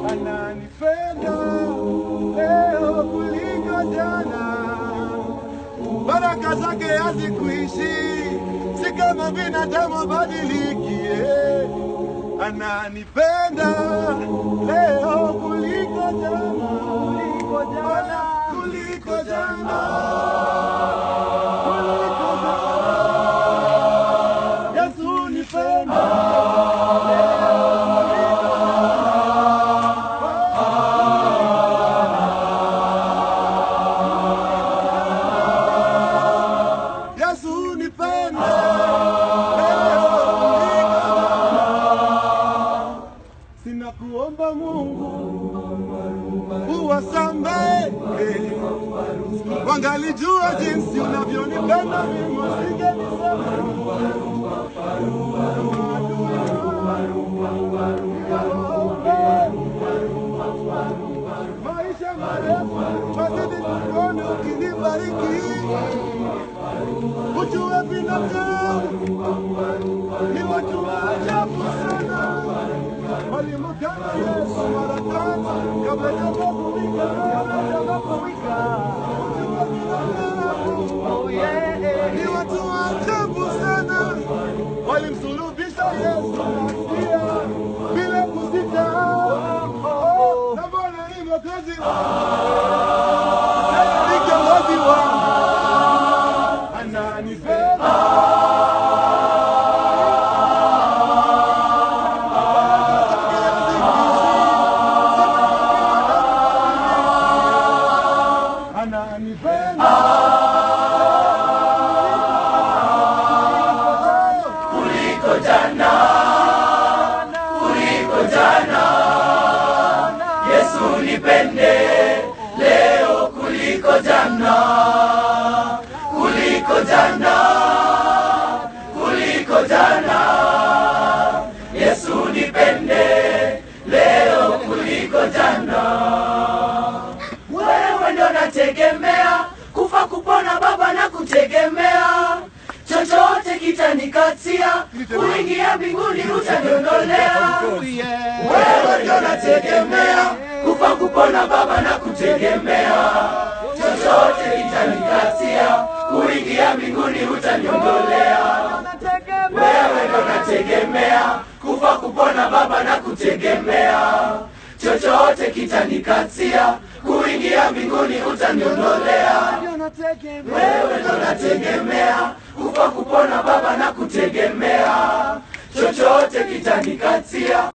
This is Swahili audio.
ananipenda leo kuliko jana. Baraka zake hazikuishi, si kama binadamu badilikie. Ananipenda leo kuliko jana, kuliko jana, kuliko jana, kuliko jana. Yesu nipenda Yesu nipende leo kuliko jana. Sina kuomba Mungu uwasamehe, wangalijua jinsi unavyonipenda mimi, wasingenisema maisha marefu, wazidi kukuona ukinibariki ujue binadamu ni watu wa ajabu sana. Walimkana Yesu mara tatu kabla hajapowika, kabla hajapowika. Ujue binadamu ni watu wa ajabu sana. Walimsulubisha Yesu nasikia bila kusita. Na Bwana ni mwokozi wangu, Yeye ni kiongozi wangu ananipenda ananipenda kuliko jana, kuliko jana. Yesu nipende leo kuliko jana, kuliko jana, kuliko jana. Yesu nipende leo kuliko jana. Wewe ndo nategemea, kufa kupona Baba na kutegemea, chochote kitanikatia, kuingia mbinguni utaniondolea. Wewe ndo nategemea, kufa kupona Baba na kutegemea, chochote kitanikatia, kuingia mbinguni utaniondolea. Wewe ndo nategemea, kufa kupona Baba na kutegemea, chochote kitanikatia, kuingia mbinguni utaniondolea. Wewe ndo nategemea, kufa kupona Baba na kutegemea, chochote kitanikatia